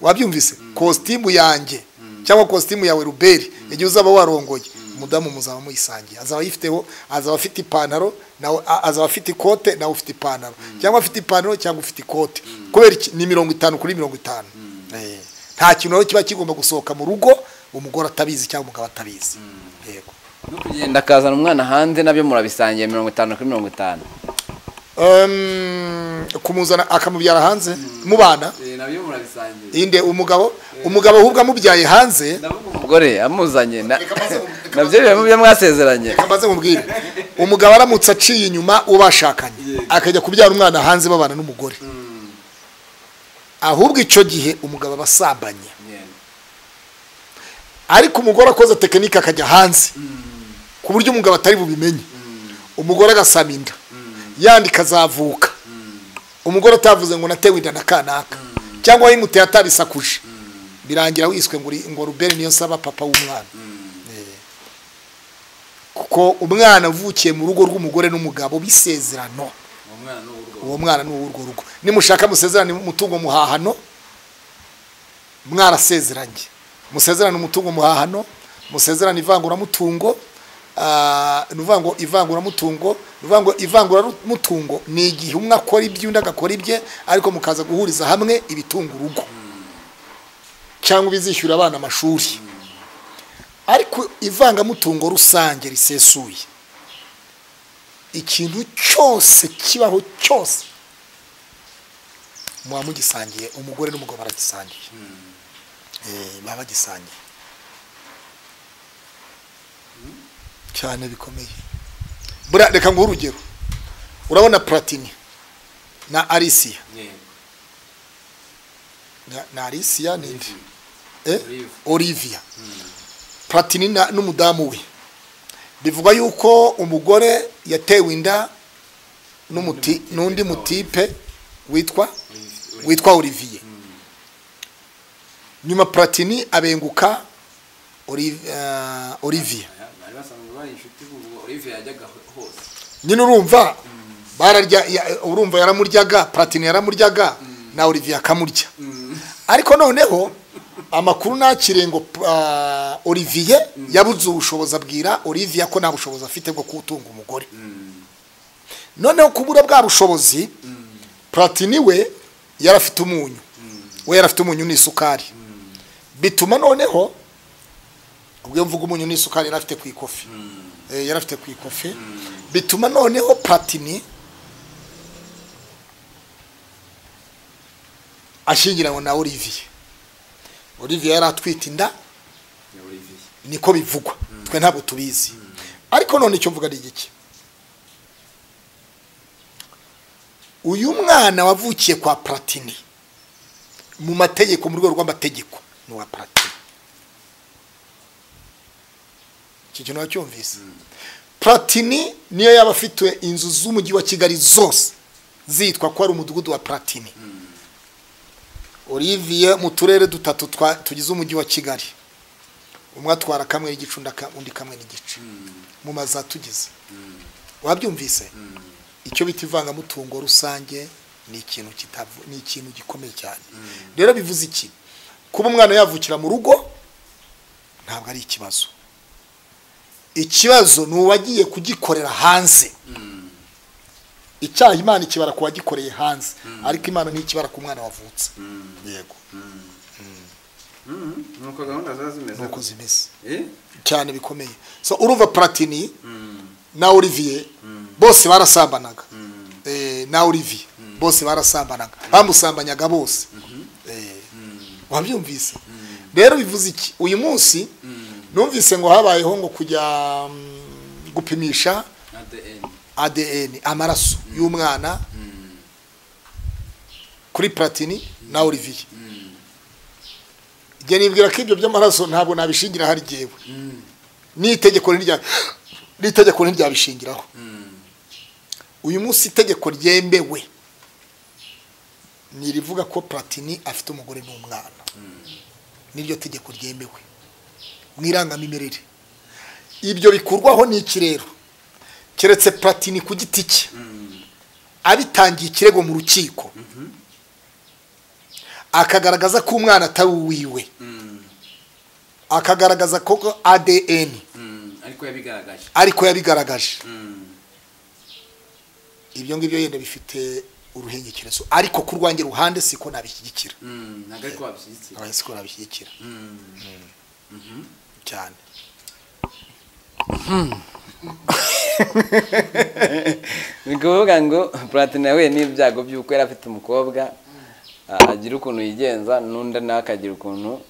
wabyumvise kositimu yanjye cyangwa kositimu yawe ruberi igihe uzaba warongoye umudamu muzaba muyisangiye azaba ayifiteho azaba afite ipantaro nawe a- azaba afite ikote nawe ufite ipantaro cyangwa afite ipantaro cyangwa ufite ikote kubera iki ni mirongo itanu kuri mirongo itanu Eh, nta kintu rero kiba kigomba gusohoka mu rugo umugore atabizi cyangwa umugabo atabizi yego no kugenda akazana umwana hanze nabyo murabisangiye mirongo itanu kuri mirongo itanu Em, kumuzana akamubyara hanze mubana Eh, nabyo murabisangiye inde umugabo umugabo ahubwo amubyaye hanze ndavuga umu- umugore amuzanye na- Reka maze mu- nabyo biba mu byo mwasezeranye Reka mbanze mubwire umugabo aramutse aciye inyuma uwo bashakanye akajya kubyara umwana hanze babana n'umugore ahubwo icyo gihe umugabo aba asambanye Yeah. ariko umugore akoze tekinike akajya hanze ku buryo umugabo atari bubimenye umugore agasama inda yandi ikazavuka umugore atavuze ngo natewe inda na kanaka cyangwa yimuteye atabisakuje birangira wiswe ngo uri- ngo ruberi niyo nsaba papa w'umwana Eh. kuko umwana uvukiye mu rugo rw'umugore n'umugabo bisezerano uwo mwana ni uw'urwo uwo mwana ni uw'urwo rugo nimushaka musezerane umutungo muhahano mwarasezeranye musezerane umutungo muhahano musezerane ivanguramutungo ah, ni uvango- ivanguramutungo ni uvango- ivanguramutungo ni igihe umwe akora ibye undi agakora ibye ariko mukaza guhuriza hamwe ibitunga urugo cyangwa ibizishyura abana amashuri ariko ivangamutungo rusange risesuye ikintu cyose kibaho cyose muba mugisangiye umugore n'umugabo baragisangiye Eh, baba bagisangiye cyane bikomeye buriya reka nguhe urugero urabona platini na arisiya Yeah. Na- na arisiya ninde Eh? Olive. Olivia Platini na- n'umudamu we bivugwa yuko umugore yatewe inda n'umuti- n'undi mutipe witwa Olive- witwa Olivier nyuma Platini abenguka Oli- ah, Olivier Aya, bari basanzwe bari inshuti ubwo Olive yajyaga ho- hose nyine urumva bararya ya- urumva yaramuryaga Platini yaramuryaga na Olivier akamurya ariko noneho amakuru nakiriye ngo ah, Olivier yabuze ubushobozi abwira Olivier ko nta bushobozi afite bwo kutunga umugore noneho kubura bwa bushobozi Platini we yari afite umunyu we yari afite umunyu n'isukari bituma noneho ubwo iyo mvuga umunyu n'isukari yari afite ku ikofi Eh, yari afite ku ikofi bituma noneho Platini ashyingiranywe na Olivier Olivier yari atwite inda ya Olivier niko bivugwa twe ntabwo tubizi ariko none icyo mvuga ni igiki uyu mwana wavukiye kwa platini mu mategeko mu rwego rw'amategeko ni uwa platini icyo kintu wacyumvise platini niyo yaba afite inzu z'umujyi wa kigali zose zitwa ko ari umudugudu wa platini olivier mu turere dutatu twa- tugize umujyi wa kigali umwe atwara kamwe n'igice undi aka- undi kamwe n'igice mu mazu atugize wabyumvise icyo bita ivangamutungo rusange ni ikintu kitavu- ni ikintu gikomeye cyane rero bivuze iki kuba umwana yavukira mu rugo ntabwo ari ikibazo ikibazo ni uwagiye kugikorera hanze icyaha imana ikibara ku wagikoreye hanze ariko imana ntikibara ku mwana wavutse yego nuko gahunda ziba zimeze nuko zimeze Eh? cyane bikomeye so urumva platini na olivier bose barasambanaga Eh, na olivier bose barasambanaga bamusambanyaga bose Eh, wabyumvise rero bivuze iki uyu munsi numvise ngo habayeho ngo kujya mm, gupimisha at the end adn amaraso y'umwana kuri platini na olivier igihe nibwira ko ibyo by'amaraso ntabwo nabishingira hari jyewe n'itegeko ntirya- n'itegeko ntiryabishingiraho uyu munsi itegeko ryemewe ni irivuga ko platini afite umugore n'umwana n'iryo tegeko ryemewe mu irangamimerere ibyo bikurwaho ni iki rero keretse platini ku giti cye abitangiye ikirego mu rukiko akagaragaza ko umwana atari uwiwe akagaragaza ko adn Mm, ariko yabigaragaje ariko yabigaragaje Mm, ibyo ngibyo yenda bifite uruhengekerezo ariko ku rwanjye ruhande siko nabishyigikira mm, ntabwo ariko wabishyigikiye Oya, siko nabishyigikira Mm, cyane ni kuvuga ngo platini yahuye n'ibyago by'uko yari afite umukobwa ah, agira ukuntu yigenza n'undi nawe akagira ukuntu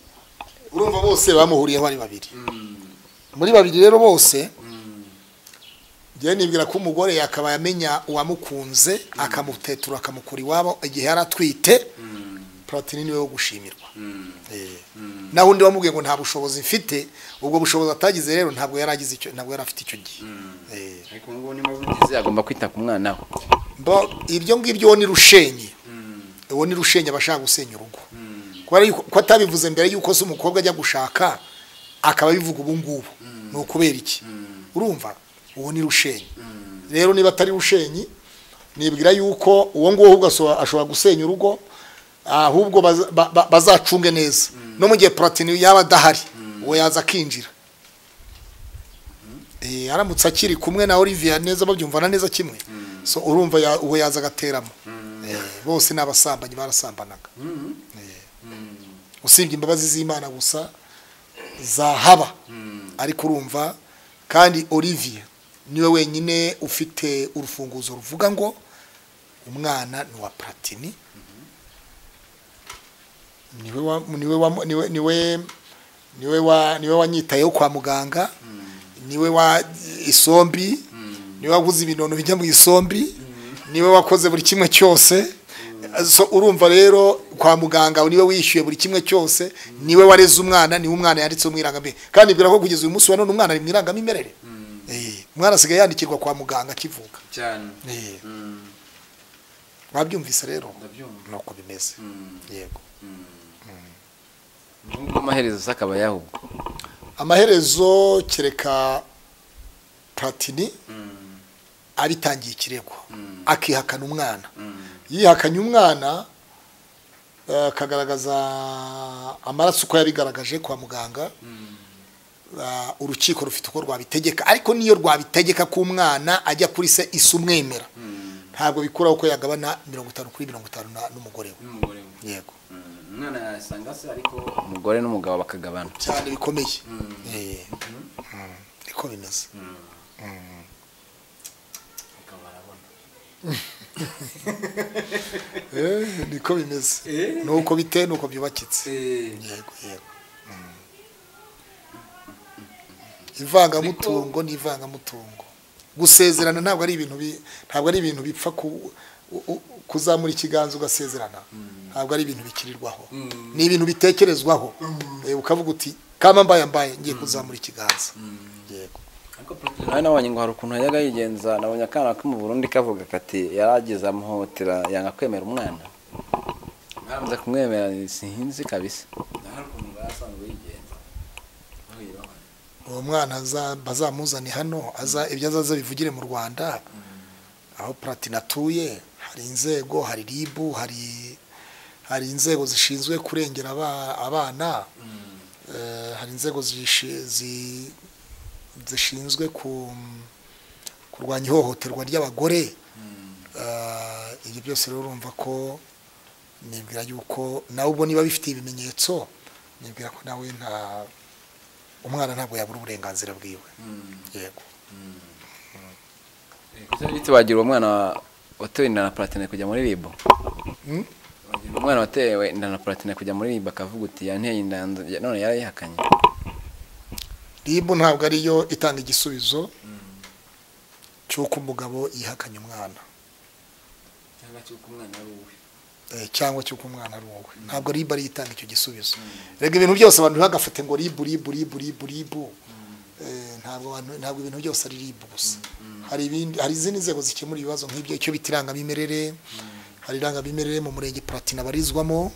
urumva bose bamuhuriyeho ari babiri mm, muri babiri rero bose mm, njyewe nibwira ko umugore yakabaye amenya uwamukunze akamutetura akamukura iwabo igihe yari atwite mm, platini niwe wo gushimirwa mm, Eh. Mm. naho undi wamubwiye ngo nta bushobozi mfite ubwo bushobozi atagize rero ntabwo yari agize icyo ntabwo yari afite icyo gihe mm. Eh. ariko ubu ngubu niba bugize agomba kwita ku mwana we Bo- ibyo ngibyo uwo ni rushenyi Mm, uwo ni rushenyi aba ashaka gusenya urugo mm, kubera yuko- ko atabivuze mbere y'uko se umukobwa ajya gushaka akaba abivuga ubu ngubu ni ukubera iki Mm. urumva uwo ni rushenyi mm, rero niba atari rushenyi nibwira yuko uwo nguwo ahubwo aso- ashobora gusenya urugo ahubwo baza- ba- ba- bazacunge neza no mu gihe platini yaba adahari uwo yaza akinjira Eh, aramutse akiri kumwe na olivier neza babyumvana neza kimwe so urumva ya- uwo yaza agateramo Eh, bose ni abasambanyi barasambanaga mm, Eh, mm, usibye imbabazi z'imana gusa zahaba mm, ariko urumva kandi olivier niwe wenyine ufite urufunguzo ruvuga ngo umwana ni uwa platini niwe wa- niwe wa- niwe- niwe- niwe wa- niwe wanyitayeho kwa muganga niwe wa isombi niwe waguze ibinono bijya mu isombi niwe wakoze buri kimwe cyose So, urumva rero kwa muganga niwe wishyuye buri kimwe cyose niwe wareze umwana niwe umwana yanditseho mu irangamimerere kandi bwira ko kugeza uyu munsi wa none umwana ari mu irangamimerere mm, Eh, umwana asigaye yandikirwa kwa muganga akivuka cyane Eh, Mm, wabyumvise rero ndabyumva nuko bimeze Mm, yego mm. n'ubwo amaherezo se akaba yahubwo amaherezo kereka platini Mm, abitangiye ikirego Mm. akihakana umwana mm, yihakanye umwana eh, akagaragaza amaraso uko yabigaragaje kwa muganga mm, eh, urukiko rufite uko rwabitegeka ariko niyo rwabitegeka ko umwana ajya kuri se isa umwemera mm, ntabwo bikuraho ko yagabana mirongo itanu kuri mirongo itanu na- n'umugore we n'umugore we. yego Mm, umwana yasanga se ariko umugore n'umugabo bakagabana cyane bikomeye Mm. Eh, mm, niko bimeze Mm. akaba arabona Eh, niko bimeze Eh. nuko bite nuko byubakitse Eh, yego yego ivangamutungo ni ivangamutungo gusezerana ntabwo ari ibintu bi- ntabwo ari ibintu bipfa ku- u- u- kuzamura ikiganza ugasezerana ntabwo ari ibintu bikirirwaho Mm. ni ibintu bitekerezwaho Eh, ukavuga uti kama mbaye mbaye ngiye kuzamura ikiganza yego ariko poroteyine nawe nabonye ngo hari ukuntu yajyaga yigenza nabonye akana ko mu Burundi kavuga kati yarageze amuhotera yanga kwemera umwana nza kumwemera sinzi kabisa hari ukuntu basanzwe yigenza bahuye bamwe uwo mwana aza- bazamuzane hano aza ibyo azaza bivugire mu rwanda aho platine atuye hari inzego hari ribu hari hari inzego zishinzwe kurengera aba- abana Eh, hari inzego zishi- zi- zishinzwe ku- kurwanya ihohoterwa ry'abagore Eh, ibyo byose rero urumva ko nibwira yuko nawe ubwo niba bifite ibimenyetso nibwira ko nawe nta umwana ntabwo yabura uburenganzira bwiwe yego Ese bite wagira uwo mwana watewe inda na platine kujya muri ribu Mm? umwana watewe inda na platine kujya muri ribu akavuga uti yanteye inda nzu- none yarayihakanye ribu ntabwo ariyo itanga igisubizo cy'uko umugabo yihakanye umwana cyangwa cy'uko umwana ari uwe eh, cyangwa cy'uko umwana ari wowe ntabwo ribu ariyo itanga icyo gisubizo rega ibintu byose abantu ntibagafate ngo ribu ribu ribu ribu ribu Eh, ntabwo abantu ntabwo ibintu byose ari ribu gusa hari ibindi hari izindi nzego zikemura ibibazo nk'ibyo icyo bita irangamimerere hari irangamimerere mu murenge platine abarizwamo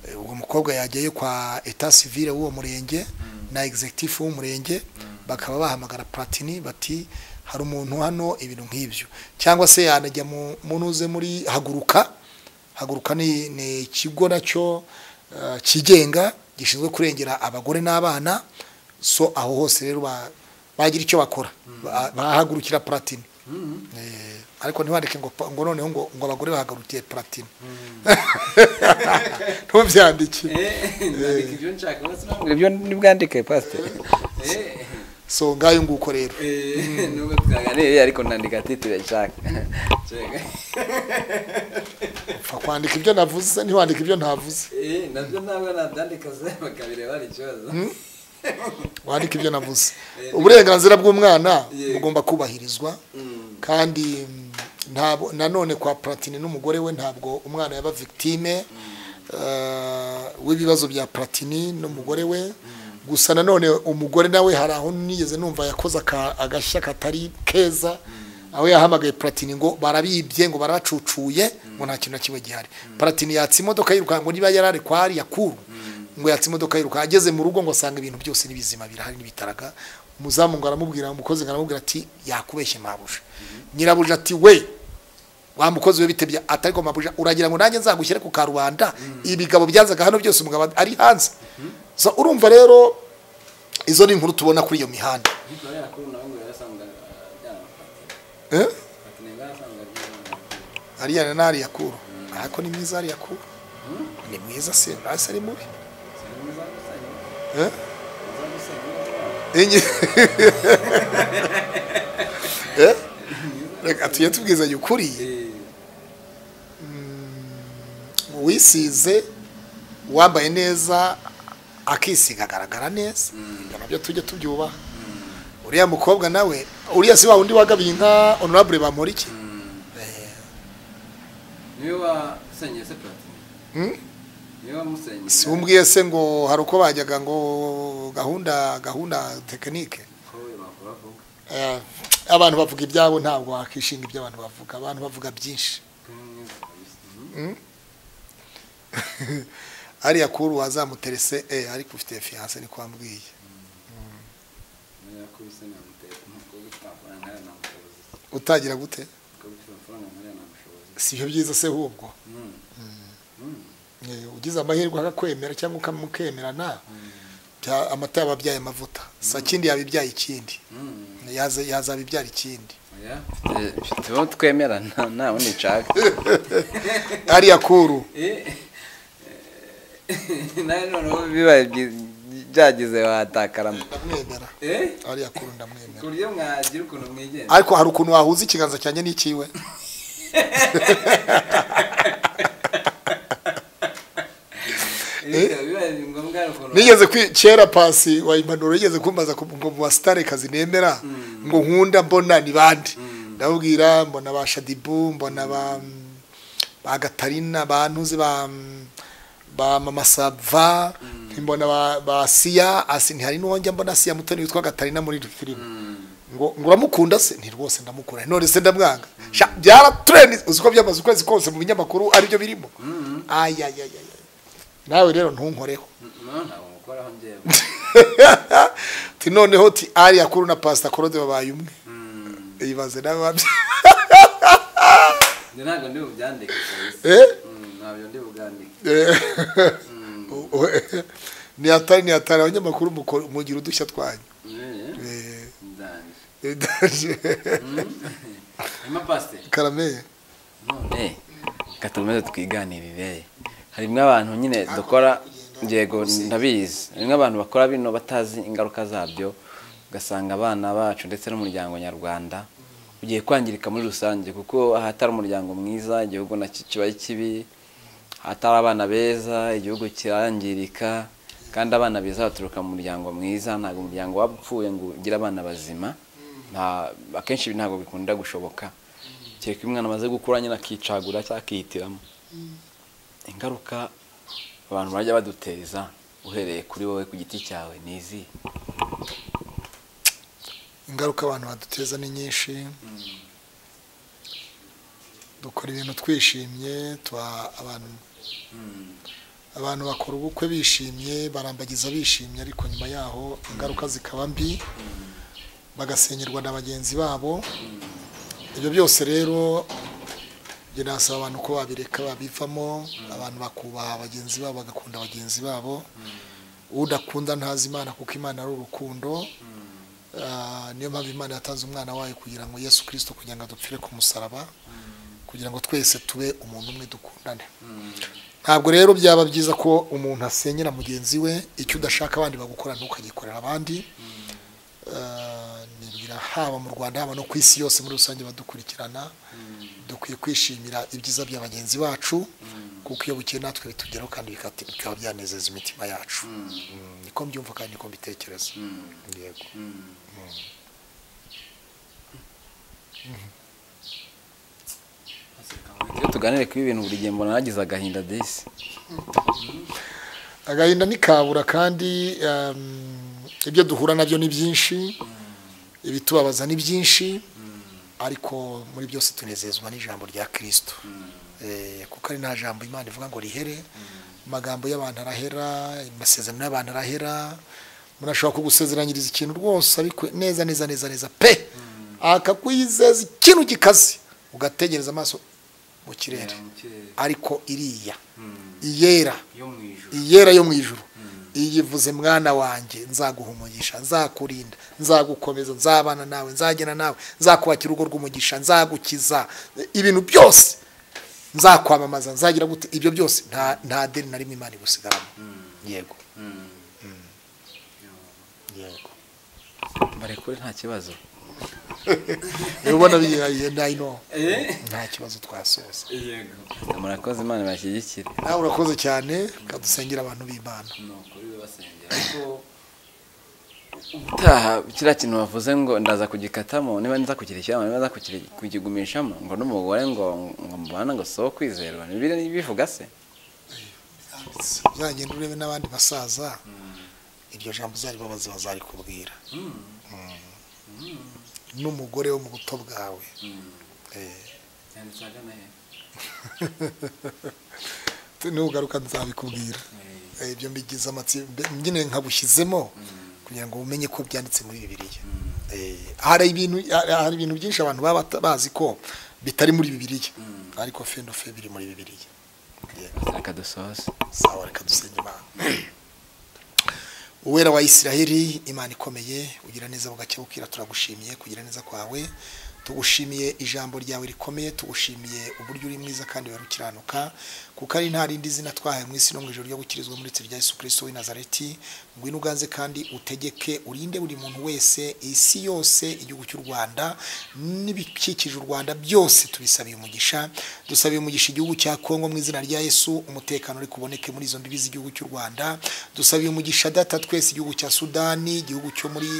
Eh, uwo mukobwa yajyayo kwa etat civile w'uwo murenge na executive w'umurenge bakaba bahamagara platini bati hari umuntu hano ibintu nk'ibyo cyangwa se yanajya mu munuze muri haguruka haguruka ni, ni ikigo nacyo eh, cyigenga gishinzwe kurengera abagore n'abana so aho hose rero ba- bagira icyo bakora Ba- bahagurukira platini Eh, ariko ntiwandike ngo pa- ngo noneho ngo ngo abagore bahagarukiye platini ntubyandike ndandika ibyo nshaka bose ntabwo ibyo nibwandike pasiteri so ngayo nguko rero nubwo twaganiriye ariko nandika titire nshaka twaganira upfa kwandika ibyo navuze ntiwandika ibyo ntavuze Eh, nabyo ntabwo nabyandika se bakabireba hari ikibazo wandika ibyo navuze uburenganzira bw'umwana Yego. bugomba kubahirizwa kandi mm, ntabwo nanone kwa platine n'umugore we ntabwo umwana yaba victime eh, w'ibibazo bya platini n'umugore we gusa nanone umugore nawe hari aho nigeze numva yakoze aka- agashya katari keza aho yahamagaye platini ngo barabibye ngo barabacucuye ngo nta kintu na kimwe gihari platini yatse imodoka yirukanka ngo niba yarari kwa ariya kuru ngo yatse imodoka yiruka ageze mu rugo ngo asanga ibintu byose n'ibizima birahari n'ibitaraga umuzamu ngo aramubwira umukozi ngo aramubwira ati yakubeshye mabuja nyirabuja ati we wa mukozi we bitebya atariko mabuja uragira ngo nanjye nzagushyire ku karubanda ibigabo byazaga hano byose umugabo ari hanze so urumva rero izo ni inkuru tubona kuri iyo mihanda ariko ariya kuru nawe ngo yarasanga ajyana patine Eh? patine yarasanga ajyana ariya na ariya kuru ariko ni mwiza ariya kuru ni mwiza se hasi ari mubi Eh? Enye- Eh? reka tujye tubwizanya ukuri uwisize uwambaye neza akisiga agaragara neza ibyo nabyo tujye tubyubaha uriya mukobwa nawe uriya si wa wundi wagabiye inka honorable bamporiki niwe wasenye se platine Hmm? niwe wamusenye siwumbwiye se ngo hari uko bajyaga ngo gahunda gahunda tekinike ko we bakora vuba Eh, abantu bavuga ibyabo ntabwo wakishinga ibyo abantu bavuga abantu bavuga byinshi ko ni mwiza kabisa. Mhm. ariya kuru wazamuterese eh, ariko ufite fiyanse niko wambwiye niwe yakubise namutera umukobwa ufite amafaranga nkariya namushoboza utangira gute umukobwa ufite amafaranga nkariya namushoboza si ibyo byiza se ahubwo Mhm. Mhm. Eh, ugize amahirwe akakwemera cyangwa ukamukemerana bya- amata yaba abyaye amavuta sa kindi yaba ibyaye ikindi Mhm. Yaza- yazaba ibyara ikindi oya mfite uwo twemerana nta wundi nshaka ariya kuru Eh, eh, nawe noneho bibaye byi- byagize watakara ndamwemera eh ariya kuru ndamwemera ku buryo mwagira ukuntu mwigenza ariko hari ukuntu wahuza ikiganza cyanjye n'ikiwe Erega bibaye ngombwa hari ukuntu nigeze kwi kera pasi wa impanuro yigeze kumbaza ku- ngo mu basitare kazi nemera ngo nkunda mbona ni bande ndababwira mbona ba shadibu mbona ba mm, ba gatarina ba ntuzi ba mm, ba mama sava mbona ba, ba siya asi ntihari n'uwo njya mbona siya mutoni witwa gatarina muri filime ngo ngo uramukunda se ni rwose ndamukunda none se ndamwanga Sha, byaratureni uzi ko byamaze ukwezi kose mu binyamakuru aribyo birimo ayayayaya nawe rero ntunkoreho no ntabwo mukoraho njyewe ti noneho ti ari akuru na pasita korode babaye umwe ibaze nawe wabyo njye ntabwo ndi bubyandike kabisa Eh? Mm, ntabyo ndi bugandike Eh. ni atari ni atari abanyamakuru mukora- mugira udushya twanyu Eh, Eh, ndangije eh, ndaje. hanyuma pasiteri karameye none reka tumaze twiganirire harimo abantu nyine dukora yego ndabizi harimo abantu bakora bino batazi ingaruka zabyo ugasanga abana bacu ndetse n'umuryango nyarwanda ugiye kwangirika muri rusange kuko ahatari umuryango mwiza igihugu nacyo kiba ari kibi ahatari abana beza igihugu kirangirika kandi abana beza baturuka mu muryango mwiza ntabwo umuryango waba upfuye ngo ugire abana bazima nta- akenshi ibi ntabwo bikunda gushoboka kereka umwana amaze gukura nyine akicagura cyangwa akihitiramo ingaruka abantu bajya baduteza uhereye kuri wowe ku giti cyawe ni izi ingaruka abantu baduteza ni nyinshi dukora ibintu twishimye tuba abantu abantu bakora ubukwe bishimye barambagiza bishimye ariko nyuma yaho ingaruka zikaba mbi bagasenyerwa na bagenzi babo ibyo byose rero njye nasaba abantu ko babireka babivamo abantu bakubaha bagenzi babo bagakunda bagenzi babo udakunda ntazi imana kuko imana ari urukundo Ah, niyo mpamvu imana yatanze umwana wayo kugira ngo yesu kirisito kugira ngo adupfire ku musaraba kugira ngo twese tube umuntu umwe dukundane ntabwo rero byaba byiza ko umuntu asenyera mugenzi we icyo udashaka abandi bagukora ntukagikorera abandi Ah, nibwira haba mu rwanda haba no ku isi yose muri rusange badukurikirana dukwiye kwishimira ibyiza bya bagenzi bacu kuko iyo bukeye natwe bitugeraho kandi bikati- bikaba byanezeza imitima yacu Mm, niko mbyumva kandi niko mbitekereza yego iyo tuganire kuri ibi bintu buri gihe mbona nagize agahinda desi agahinda ni kabura kandi um, ibyo duhura nabyo ni byinshi ibitubabaza ni byinshi ariko muri byose tunezezwa n'ijambo rya kirisito Eh, kuko ari nta jambo imana ivuga ngo rihere amagambo y'abantu arahera amasezerano y'abantu arahera umuntu ashobora kugusezeranyiriza ikintu rwose ariko neza neza neza neza pe akakwizeza ikintu gikaze ugategereza amaso mu kirere mu kirere ariko iriya iyera yo mu ijoro iyera yo mu ijuru iyivuze mwana wanjye nzaguhumugisha nzakurinda nzagukomeza nzabana nawe nzagena nawe nzakubakira urugo rw'umugisha nzagukiza ibintu byose nzakwamamaza nzagira gute ibyo byose nta nta deni na rimwe imana igusigaramo yego yego barekure nta kibazo niba ubona biyaye nayino Eh? nta kibazo twasoza yego murakoze imana bashyigikire nawe urakoze cyane kadusengera abantu b'imana ni ukuri basengera ko utaha kiriya kintu bavuze ngo ndaza kugikatamo niba nza kukirishyiramo niba nza kukiri- kukigumishamo ngo n'umugore ngo ngo mubana ngo si uwo kwizerwa Bibiliya bivuga se uzagenda urebe n'abandi basaza iryo jambo uzaribabaze bazarikubwira n'umugore wo mu buto bwawe Eh, yanditse agana hepfo nugaruka nzabikubwira Eh, ibyo mbigize amatsi mbe- nyine nkabushyizemo kugira ngo umenye ko byanditse muri bibiliya Eh, hari ibintu hari hari ibintu byinshi abantu baba bata- bazi ko bitari muri bibiliya ariko fendofe biri muri bibiliya reka dusoze sawa reka dusenge imana uwera wa isiraheli imana ikomeye ugira neza bugacya bukira turagushimiye kugira neza kwawe tugushimiye ijambo ryawe rikomeye tugushimiye uburyo uri mwiza kandi wera ukiranuka kuko ari nta rindi zina twahaye mu isi no mu ijoro ryo gukirizwa muri rya Yesu kirisito w'i nazareti ngwino uganze kandi utegeke urinde buri muntu wese isi yose igihugu cy'u rwanda n'ibikikije u rwanda byose tubisabiye umugisha dusabiye umugisha igihugu cya kongo mu izina rya yesu umutekano uri kuboneke muri izo mbibi z'igihugu cy'u rwanda dusabiye umugisha data twese igihugu cya sudani igihugu cyo muri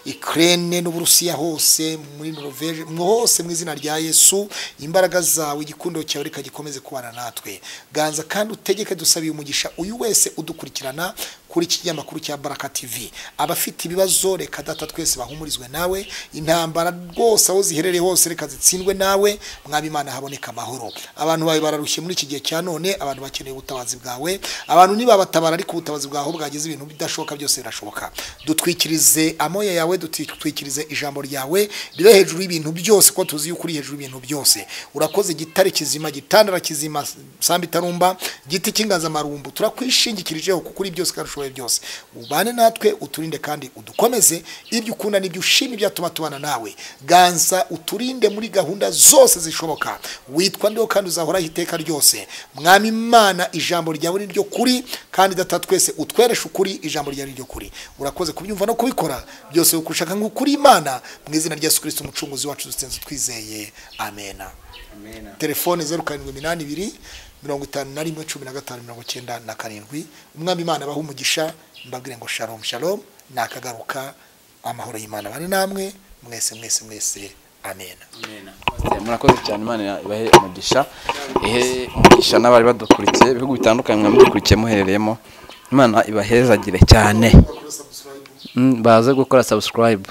ukraine n'uburusiya hose muri norvege mwo hose mu izina rya yesu imbaraga zawe igikundo cyawe reka gikomeze kubana natwe ganza kandi utegeke dusabiye umugisha uyu wese udukurikirana kuri iki kinyamakuru cya baraka tivi abafite ibibazo reka data twese bahumurizwe nawe intambara rwose aho ziherereye hose reka zitsindwe nawe mwabimana haboneka amahoro abantu bawe bararushye muri iki gihe cya none abantu bakeneye ubutabazi bwawe abantu nibabatabara ariko ubutabazi bwawe aho bwagize ibintu bidashoboka byose birashoboka dutwikirize amoya yawe dutwikirize ijambo ryawe ribe hejuru y'ibintu byose kuko tuzi yuko uri hejuru y'ibintu byose urakoze igitare kizima gitandara kizima sambi itarumba giti cy'inganzamarumbu turakwishingikirijeho kuko uri byose kandi ushoboye byose ubane natwe uturinde kandi udukomeze ibyo ukunda n'ibyo ushima ibyatuma tubana nawe ganza uturinde muri gahunda zose zishoboka witwa ndiho kandi uzahoraho iteka ryose mwami imana ijambo ryawe ni ryo kuri kandi data twese utwereshe ukuri ijambo ryawe ni ryo kuri urakoze kubyumva no kubikora byose ukushaka nk'ukuri imana mu izina rya yesu kirisiti umucunguzi wacu dusenze twizeye amena amena telefone zeru karindwi iminani ibiri mirongo itanu na rimwe cumi na gatanu mirongo icyenda na karindwi umwami imana abaha umugisha mbabwire ngo sharomu sharomu nakagaruka amahoro y'imana abane namwe mwese mwese mwese amena amena murakoze cyane imana ibahe umugisha ihe umugisha n'abari badukurikiye ibihugu bitandukanye mwe mudukurikiye muherereyemo imana ibahezagire cyane Mm, baze gukora subscribe